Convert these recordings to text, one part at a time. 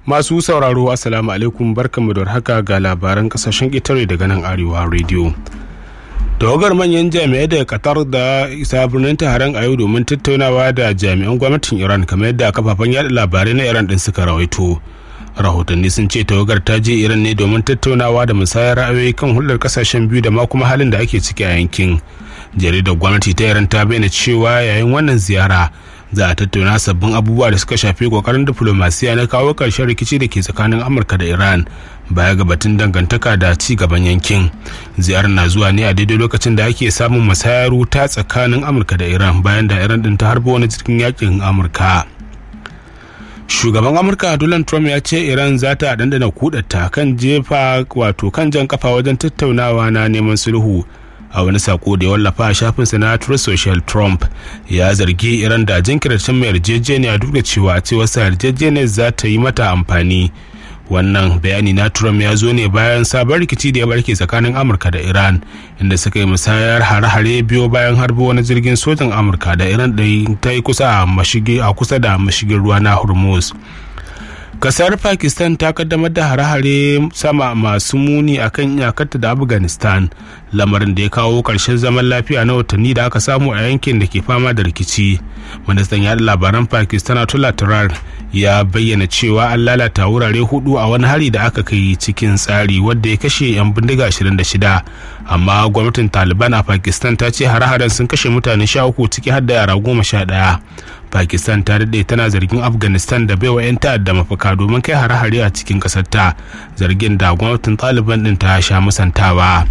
Masu sauraro Assalamu alaikum barkanmu da haka ga labaran kasashen ƙetare daga nan Arewa Radio. Tawagar manyan jami'ai daga Qatar da isa birnin taron a yau domin tattaunawa da jami'an gwamnatin Iran kamar yadda kafafen yada labarai na Iran din suka rawaito. Rahotanni sun ce tawagar ta je Iran ne domin tattaunawa da musayar ra'ayoyi kan hulɗar kasashen biyu da ma kuma halin da ake ciki a yankin. Jaridar gwamnati ta Iran ta bayyana cewa yayin wannan ziyara za a tattauna sabbin abubuwa da suka shafi kokarin diflomasiya na kawo ƙarshen rikici da ke tsakanin amurka da iran baya ga batun dangantaka da ci gaban yankin ziyarar na zuwa ne a daidai lokacin da ake samun musayar wuta tsakanin amurka da iran bayan da iran din ta harba wani jirgin yakin amurka shugaban amurka donald trump ya ce iran za ta dandana kudata kan jefa wato kan jan kafa wajen tattaunawa na neman sulhu a wani sako da ya wallafa a shafinsa na Truth Social Trump ya zargi Iran da jinkirtar mai yarjejeniya duk da cewa cewa sa yarjejeniyar za ta yi mata amfani wannan bayani na Trump ya zo ne bayan sabon rikici da ya barke tsakanin Amurka da Iran inda suka yi musayar hare-hare biyo bayan harbo wani jirgin sojan Amurka da Iran da ta yi kusa a kusa da mashigin ruwa na Hormuz. kasar pakistan ta kaddamar da hare-hare sama masu muni a kan iyakarta da afghanistan lamarin da ya kawo karshen zaman lafiya na watanni da aka samu a yankin da ke fama da rikici ministan yada labaran pakistan atullah turar ya bayyana cewa an lalata wurare hudu a wani hari da aka kai cikin tsari wadda ya kashe 'yan bindiga 26 amma gwamnatin taliban a pakistan ta ce hare-haren sun kashe mutane 13 ciki har da yara goma sha ɗaya pakistan ta daɗe tana zargin afghanistan da baiwa 'yan ta'adda mafaka domin kai hare-hare a cikin ƙasar ta zargin da gwamnatin taliban ɗin ta sha musantawa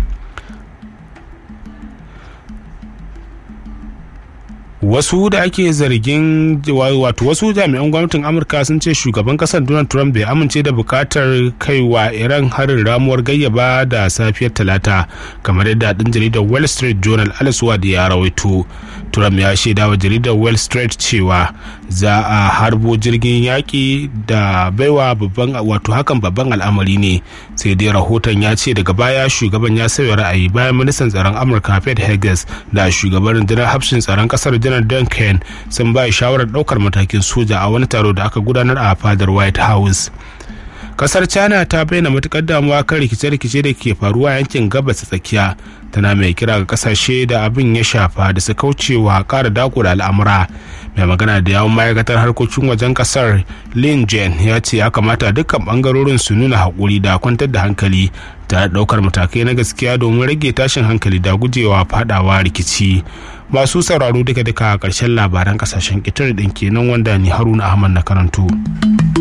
wasu da ake zargin wato wasu jami'an gwamnatin amurka sun ce shugaban kasar donald trump bai amince da bukatar kaiwa iran harin ramuwar gayyaba da safiyar talata kamar yadda ɗin jaridar wall street journal alaswad ya rawaito trump ya shaida wa jaridar wall street cewa za a harbo jirgin yaƙi da baiwa babban wato hakan babban al'amari ne sai dai rahoton ya ce daga baya shugaban ya sauya ra'ayi bayan ministan tsaron amurka pete heges da shugaban rundunar hafshin tsaron kasar janar duncan sun ba shawarar ɗaukar matakin soja a wani taro da aka gudanar a fadar white house kasar china ta bayyana matukar damuwa kan rikice-rikice da ke faruwa yankin gabas tsakiya tana mai kira ga kasashe da abin ya shafa da su kaucewa kara dako da al'amura mai magana da yawon ma'aikatar harkokin wajen kasar lin jen ya ce ya kamata dukkan bangarorin su nuna haƙuri da kwantar da hankali ta ɗaukar matakai na gaskiya domin rage tashin hankali da gujewa fadawa rikici masu sauraro duka-duka a ƙarshen labaran kasashen ƙetare ɗin kenan wanda ni haruna ahmad na karanto.